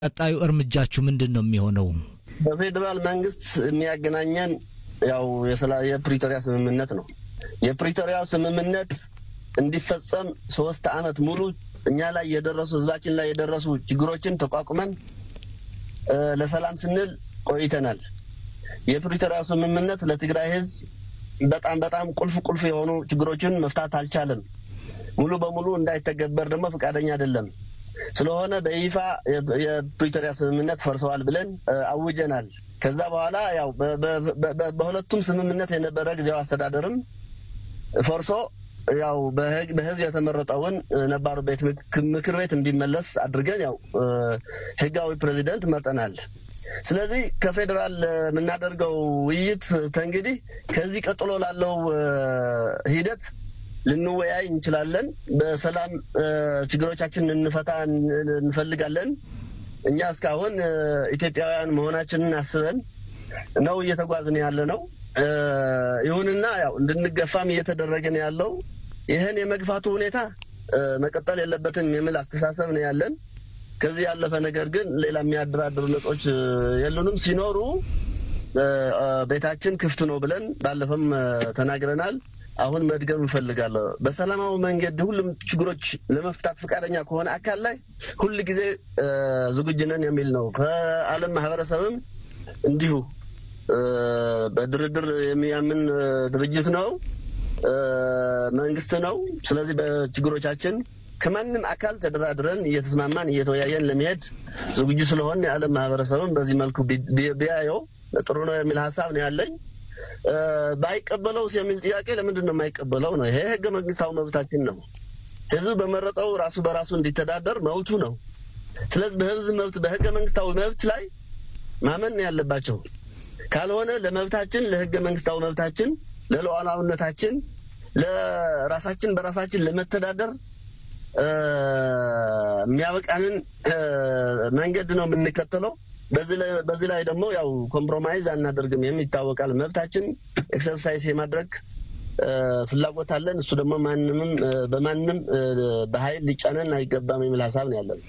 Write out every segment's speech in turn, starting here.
ቀጣዩ እርምጃችሁ ምንድን ነው የሚሆነው? በፌዴራል መንግስት የሚያገናኘን ያው የፕሪቶሪያ ስምምነት ነው። የፕሪቶሪያው ስምምነት እንዲፈጸም ሶስት አመት ሙሉ እኛ ላይ የደረሱ ህዝባችን ላይ የደረሱ ችግሮችን ተቋቁመን ለሰላም ስንል ቆይተናል። የፕሪቶሪያው ስምምነት ለትግራይ ህዝብ በጣም በጣም ቁልፍ ቁልፍ የሆኑ ችግሮችን መፍታት አልቻለም። ሙሉ በሙሉ እንዳይተገበር ደግሞ ፈቃደኛ አይደለም። ስለሆነ በይፋ የፕሪቶሪያ ስምምነት ፈርሰዋል ብለን አውጀናል። ከዛ በኋላ ያው በሁለቱም ስምምነት የነበረ ጊዜያዊ አስተዳደርም ፈርሶ ያው በህዝብ የተመረጠውን ነባሩ ቤት ምክር ቤት እንዲመለስ አድርገን ያው ህጋዊ ፕሬዚደንት መርጠናል። ስለዚህ ከፌዴራል የምናደርገው ውይይት ተንግዲህ ከዚህ ቀጥሎ ላለው ሂደት ልንወያይ እንችላለን። በሰላም ችግሮቻችንን እንፈታ እንፈልጋለን። እኛ እስካሁን ኢትዮጵያውያን መሆናችንን አስበን ነው እየተጓዝን ያለ ነው። ይሁንና ያው እንድንገፋም እየተደረገ ነው ያለው። ይህን የመግፋቱ ሁኔታ መቀጠል የለበትም የሚል አስተሳሰብ ነው ያለን። ከዚህ ያለፈ ነገር ግን ሌላ የሚያደራድሩ ነጥቦች የሉንም። ሲኖሩ ቤታችን ክፍት ነው ብለን ባለፈም ተናግረናል። አሁን መድገም እንፈልጋለሁ። በሰላማዊ መንገድ ሁሉም ችግሮች ለመፍታት ፈቃደኛ ከሆነ አካል ላይ ሁል ጊዜ ዝግጁ ነን የሚል ነው። ከዓለም ማህበረሰብም እንዲሁ በድርድር የሚያምን ድርጅት ነው፣ መንግስት ነው። ስለዚህ በችግሮቻችን ከማንም አካል ተደራድረን እየተስማማን እየተወያየን ለመሄድ ዝግጁ ስለሆን የዓለም ማህበረሰብም በዚህ መልኩ ቢያየው ጥሩ ነው የሚል ሀሳብ ነው ያለኝ። ባይቀበለውስ የሚል ጥያቄ ለምንድን ነው የማይቀበለው ነው? ይሄ ህገ መንግስታዊ መብታችን ነው። ህዝብ በመረጠው ራሱ በራሱ እንዲተዳደር መብቱ ነው። ስለዚህ በህዝብ መብት በህገ መንግስታዊ መብት ላይ ማመን ነው ያለባቸው። ካልሆነ ለመብታችን ለህገ መንግስታዊ መብታችን ለሉዓላዊነታችን ለራሳችን በራሳችን ለመተዳደር የሚያበቃንን መንገድ ነው የምንከተለው። በዚህ ላይ ደግሞ ያው ኮምፕሮማይዝ አናደርግም የሚታወቃል። መብታችን ኤክሰርሳይዝ የማድረግ ፍላጎት አለን። እሱ ደግሞ ማንምም በማንም በኃይል ሊጫነን አይገባም የሚል ሀሳብ ነው ያለን።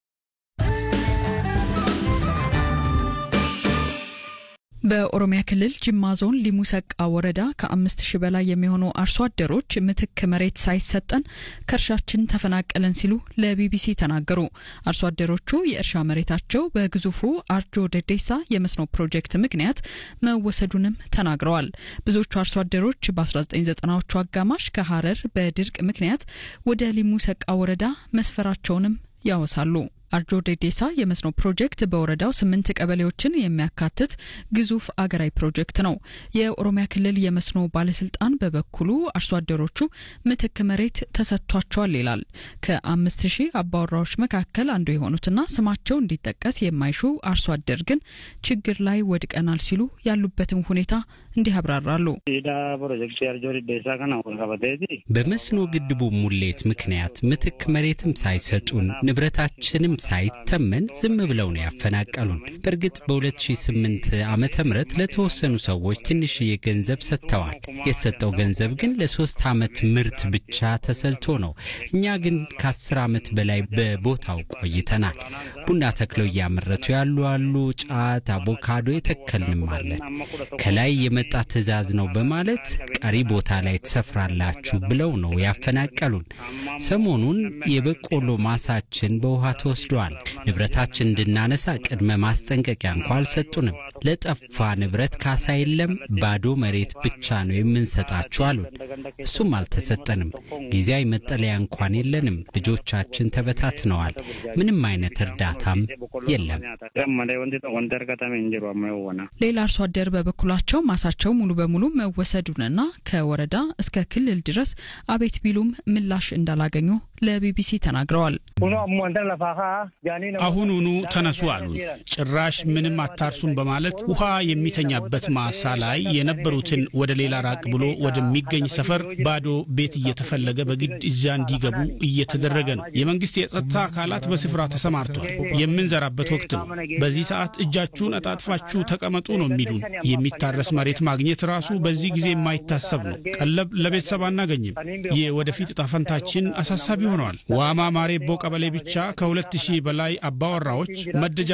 በኦሮሚያ ክልል ጅማ ዞን ሊሙ ሰቃ ወረዳ ከአምስት ሺህ በላይ የሚሆኑ አርሶ አደሮች ምትክ መሬት ሳይሰጠን ከእርሻችን ተፈናቀለን ሲሉ ለቢቢሲ ተናገሩ። አርሶ አደሮቹ የእርሻ መሬታቸው በግዙፉ አርጆ ደዴሳ የመስኖ ፕሮጀክት ምክንያት መወሰዱንም ተናግረዋል። ብዙዎቹ አርሶ አደሮች በ1990ዎቹ አጋማሽ ከሀረር በድርቅ ምክንያት ወደ ሊሙ ሰቃ ወረዳ መስፈራቸውንም ያወሳሉ። አርጆ ዴዴሳ የመስኖ ፕሮጀክት በወረዳው ስምንት ቀበሌዎችን የሚያካትት ግዙፍ አገራዊ ፕሮጀክት ነው። የኦሮሚያ ክልል የመስኖ ባለስልጣን በበኩሉ አርሶ አደሮቹ ምትክ መሬት ተሰጥቷቸዋል ይላል። ከአምስት ሺህ አባወራዎች መካከል አንዱ የሆኑትና ስማቸው እንዲጠቀስ የማይሹ አርሶ አደር ግን ችግር ላይ ወድቀናል ሲሉ ያሉበትን ሁኔታ እንዲህ ያብራራሉ። በመስኖ ግድቡ ሙሌት ምክንያት ምትክ መሬትም ሳይሰጡን ንብረታችንም ሳይተመን ዝም ብለው ነው ያፈናቀሉን። በእርግጥ በ2008 ዓመተ ምህረት ለተወሰኑ ሰዎች ትንሽዬ ገንዘብ ሰጥተዋል። የተሰጠው ገንዘብ ግን ለሶስት ዓመት ምርት ብቻ ተሰልቶ ነው። እኛ ግን ከአስር ዓመት በላይ በቦታው ቆይተናል። ቡና ተክለው እያመረቱ ያሉ አሉ። ጫት፣ አቮካዶ የተከልንም አለን። ከላይ የመጣ ትዕዛዝ ነው በማለት ቀሪ ቦታ ላይ ትሰፍራላችሁ ብለው ነው ያፈናቀሉን። ሰሞኑን የበቆሎ ማሳችን በውሃ ተወስዷል። ንብረታችን እንድናነሳ ቅድመ ማስጠንቀቂያ እንኳ አልሰጡንም። ለጠፋ ንብረት ካሳ የለም፣ ባዶ መሬት ብቻ ነው የምንሰጣችሁ አሉን። እሱም አልተሰጠንም። ጊዜያዊ መጠለያ እንኳን የለንም። ልጆቻችን ተበታትነዋል። ምንም አይነት እርዳታም የለም። ሌላ አርሶ አደር በበኩላቸው ማሳቸው ሙሉ በሙሉ መወሰዱንና ከወረዳ እስከ ክልል ድረስ አቤት ቢሉም ምላሽ እንዳላገኙ ለቢቢሲ ተናግረዋል። አሁኑኑ ተነሱ አሉን። ጭራሽ ምንም አታርሱም በማለት ውሃ የሚተኛበት ማሳ ላይ የነበሩትን ወደ ሌላ ራቅ ብሎ ወደሚገኝ ሰፈር ባዶ ቤት እየተፈለገ በግድ እዚያ እንዲገቡ እየተደረገ ነው። የመንግስት የጸጥታ አካላት በስፍራ ተሰማርቷል። የምንዘራበት ወቅት ነው። በዚህ ሰዓት እጃችሁን አጣጥፋችሁ ተቀመጡ ነው የሚሉን። የሚታረስ መሬት ማግኘት ራሱ በዚህ ጊዜ የማይታሰብ ነው። ቀለብ ለቤተሰብ አናገኝም። የወደፊት እጣ ፈንታችን አሳሳቢ ሆነዋል። ዋማ ማሬቦ ቀበሌ ብቻ ከሁለት ሺህ በላይ አባወራዎች መደጃ